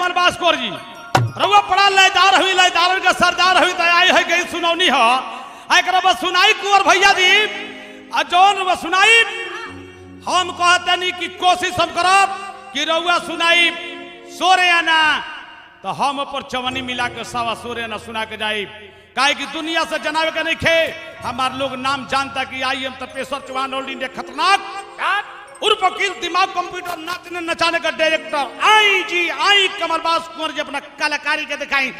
कुमार बास्कोर जी रउआ पड़ा लयदार हुई लयदार का सरदार हुई तो आई है गई सुनौनी हो एकरा बस सुनाई कुंवर भैया जी आ जौन बस सुनाई हम कहते नहीं कि कोशिश हम करब कि रउआ सुनाई सोरे आना तो हम ऊपर चवनी मिला के सवा सोरे आना सुना के जाई काहे कि दुनिया से जनावे के नहीं खे हमार लोग नाम जानता कि I am Tapeshwar Chauhan all India खतरनाक उर्फ वकील दिमाग कंप्यूटर नाचने नचाने का डायरेक्टर आई जी आई कमरबाज कुंवर जी अपना कलाकारी के दिखाई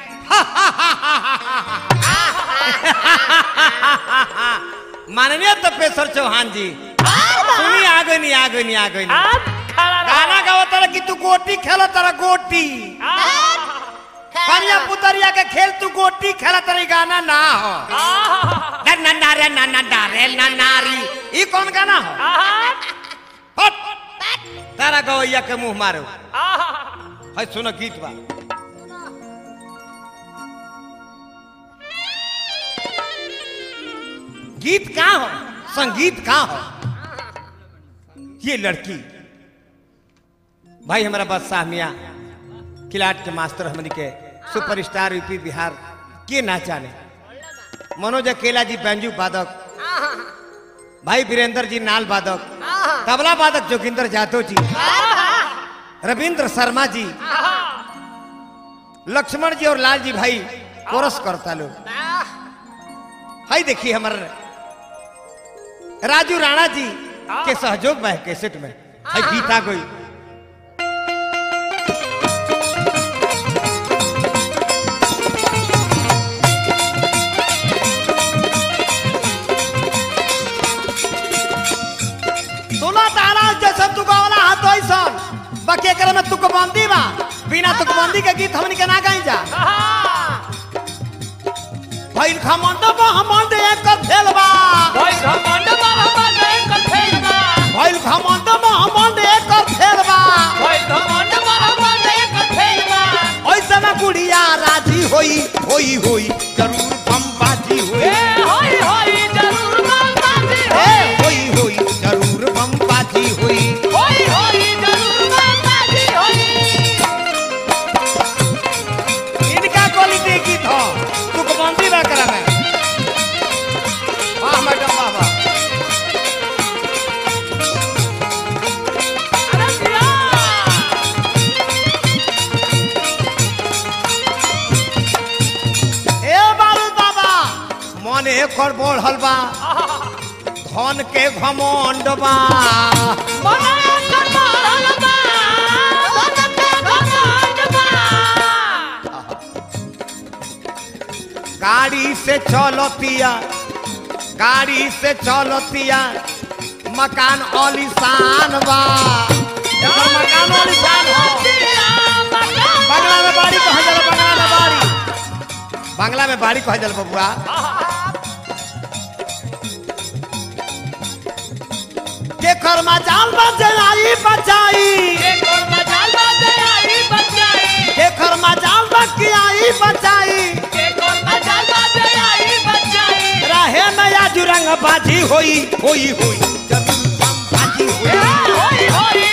माननीय तपेश्वर चौहान जी सुनी आ गई नहीं आ गई नहीं आ गई नहीं आप खड़ा रहो। गाना गाओ तारा कि तू गोटी खेलो तारा गोटी कन्या पुतरिया के खेल तू गोटी खेला तारा गाना ना हो ना ना ना रे ना ना ना रे ना नारी ई कौन गाना हो हट तारा गवैया के मुंह मारो है सुनो गीत बा गीत का हो संगीत का हो ये लड़की भाई हमारा बादशाह मियाँ किलाट के मास्टर हमनी के सुपरस्टार यूपी बिहार के ना जाने मनोज अकेला जी बैंजू वादक भाई वीरेंद्र जी नाल वादक तबला वादक जोगिंदर जादव जी रविंद्र शर्मा जी लक्ष्मण जी और लाल जी भाई कोरस करता लोग हाई देखिए हमारे राजू राणा जी के सहयोग में है कैसेट में हाई गीता गई सुना तारा जैसे तू गावला हाथ ऐसन बाकी एकरे में तुकबंदी बा बिना तुकबंदी के गीत हमनी के ना गाई जा भइल खमंड महमंड एक फेल बा भइल खमंड महमंड एक फेल बा ऐसे में गुड़िया राजी होई होई होई जरूर बमबाजी होई ए होई होई जरूर बमबाजी होई इनका क्वालिटी गीत हो तुकबंदी बा करा में वाह मैडम वाह वाह ए बाबू बाबा मन एकर बढ़ल बा धन के घमंड बा गाड़ी से चलतिया गाड़ी से चलतिया मकान आलिशान बा एकर मकान आलिशान हो बंगला में बाड़ी कहा जाला बंगला में बाड़ी बंगला में बाड़ी कहा जाला बबुआ के कर मजाल बजाई बचाई के कर मजाल बकियाई बचाई रहे नया जुरंग बाजी होई होई होई जरूर बम बाजी होई होई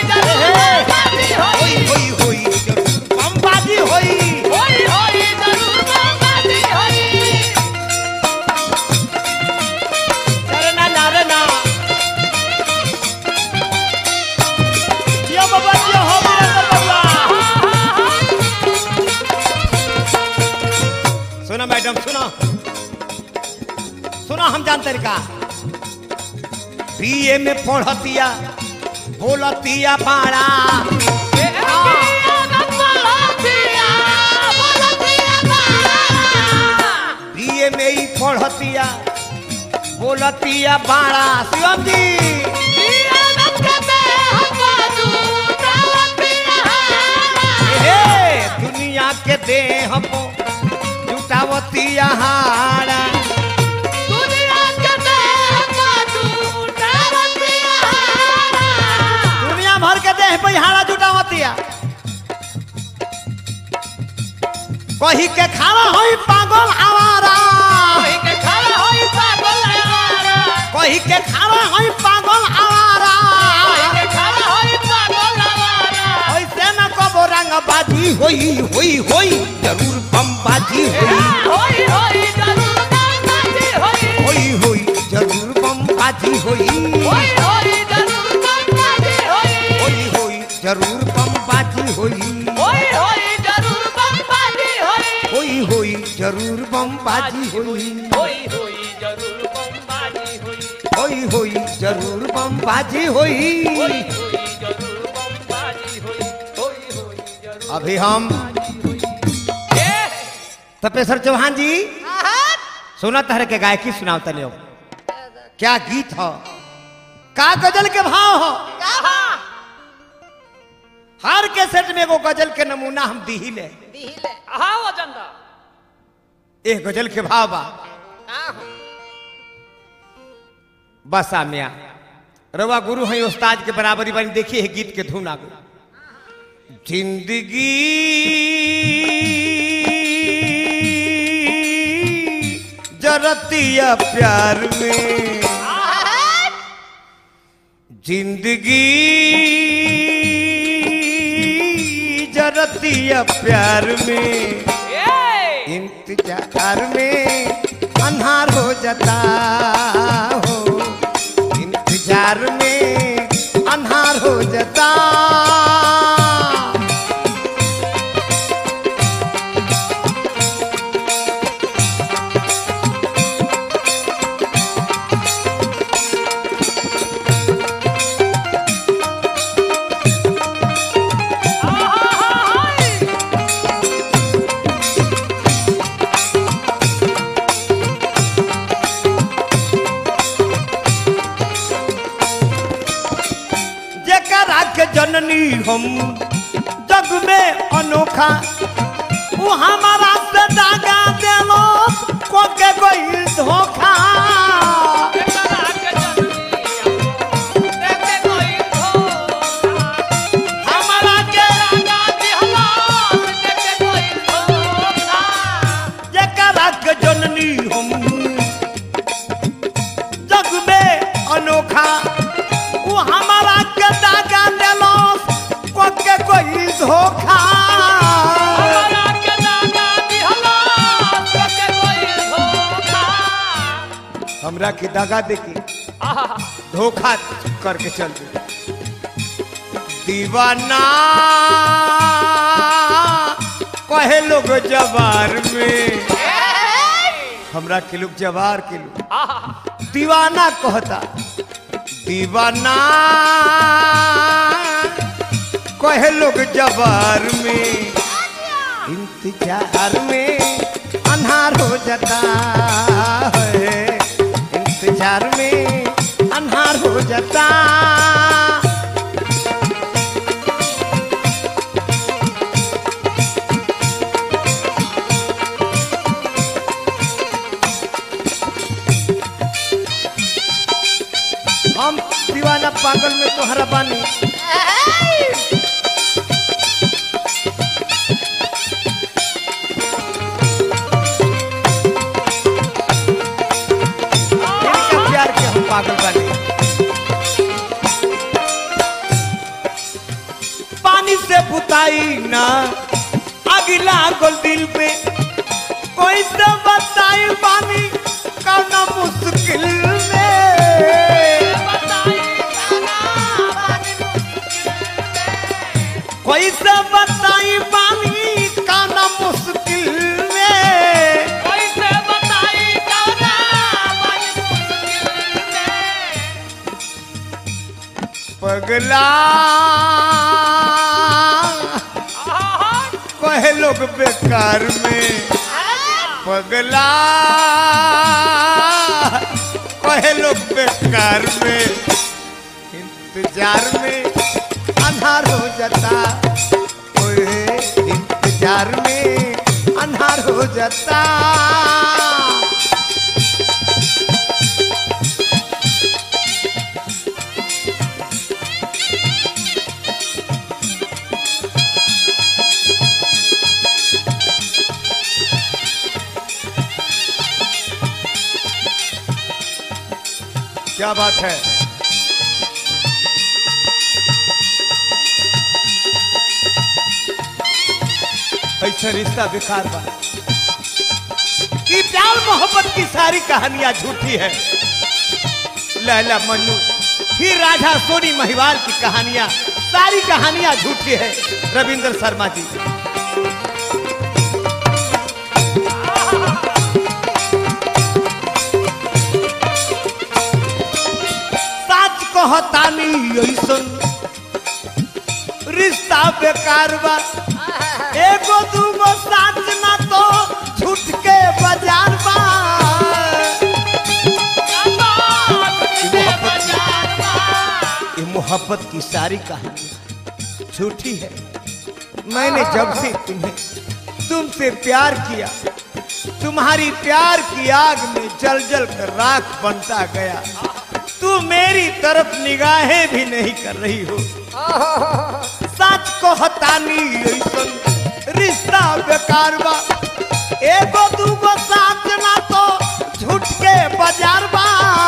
होई होई जरूर बम बाजी होई अरे ना ना रे ना यो बाबा यो हो मेरा बाबा सुनो मैडम सुनो सुनो हम जानते का बीए में पढ़तिया बोलतिया बाड़ा बीए में ही पढ़तिया बोलतिया बाड़ा शिवम जी हे दुनिया के देह पो जुटावतिया हाड़ा दुनिया भर के देह पे हाड़ा जुटावतिया कही के खावा होई पागल आवारा कही के खावा होई पागल आवारा ऐसे न कबो रंग रंगबाजी होई होई होई जरूर बमबाजी होई होई होई जरूर बमबाजी होई होई होई जरूर बमबाजी होई होई होई जरूर बमबाजी होई होई होई जरूर बमबाजी होई होई होई जरूर बमबाजी होई होई होई जरूर बमबाजी होई होई होई जरूर बमबाजी होई होई होई जरूर बमबाजी होई होई होई जरूर बमबाजी होई होई होई जरूर अभी हम ए तपेश्वर चौहान जी सुना तहर के गायकी सुनाओ तले हो क्या गीत हो का गजल के भाव हो कहा हर कैसेट में एगो गजल के नमूना हम दी ले दिहिले हाँ वजंदा एक गजल के भाव बा बस आमिया रवा गुरु है उस्ताद के बराबरी बनी देखिए है गीत के धुन आगू जिंदगी जरतिया प्यार में जिंदगी जरतिया प्यार में ए इंतजार में अन्हार हो जाता हो इंतजार में अन्हार हो जाता जेकरा के जननी हम जग में अनोखा वो हमारा से दागा देलो को के कोई धोखा हमारा के जेकरा के जननी हम जग में अनोखा वो हमारा के दागा देलो को के कोई धोखा हमरा के दागा देके धोखा करके चल दे दीवाना कहे लोग जवार में हमरा के लोग जवार के लोग दीवाना कहता दीवाना कहे लोग जवार में इंतजार में अन्हार हो जाता है इंतजार में अन्हार हो जाता हम दीवाना पागल में तोहरा बानी इनका प्यार के हम पागल बानी पानी से बुताई ना अगला गोल दिल पे कोई से बताई पानी कौना मुश्किल में कोई से बताई पानी कौना मुश्किल में पगला कहे लोग बेकार में पगला कहे लोग बेकार में इंतजार में अंधार हो जाता ओए इंतजार में अंधार हो जाता क्या बात है ऐसा रिश्ता बेकार बा कि प्यार मोहब्बत की सारी कहानियां झूठी है लैला मन्नू फिर राधा सोनी महिवाल की कहानियां सारी कहानियां झूठी है रविंद्र शर्मा जी सच कहतानी ऐसन रिश्ता बेकार बा एगो दूगो साथ ना तो छूट के बाजार बा ये मोहब्बत की सारी कहानी झूठी है मैंने जब से तुम्हें तुमसे प्यार किया तुम्हारी प्यार की आग में जल जल कर राख बनता गया तू मेरी तरफ निगाहें भी नहीं कर रही हो सच को हतानी ऐसन रिश्ता बेकार बा एगो दूगो साथ ना तो झूठ के बाजार बा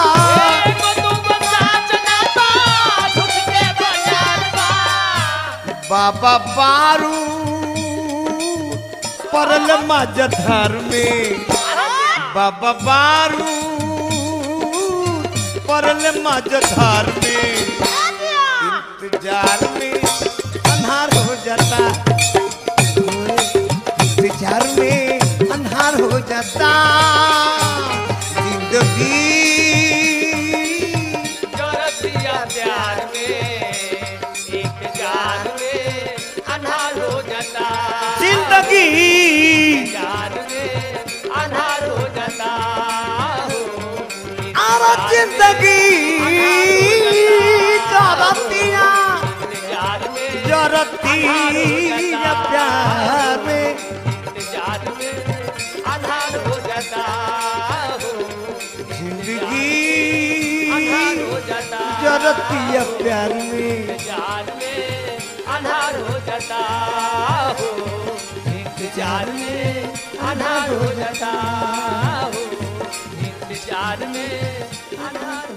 बाबा बारू परल मजधार में बाबा बारू परल मजधार में इंतजार में अंधार हो जाता इंतजार में अंधार हो जाता जिंदगी जरतिया प्यार में एक जार में अन्हार हो जाता जिंदगी जार में अन्हार हो जाता हो आरा जिंदगी जरतिया जार में जरतिया प्यार में जार में अन्हार हो जाता हो जिंदगी अन्हार हो जाता जरतिया प्यार में जार में अन्हार हो जाता हो इंतजार में अन्हार हो जाता हो इंतजार में अन्हार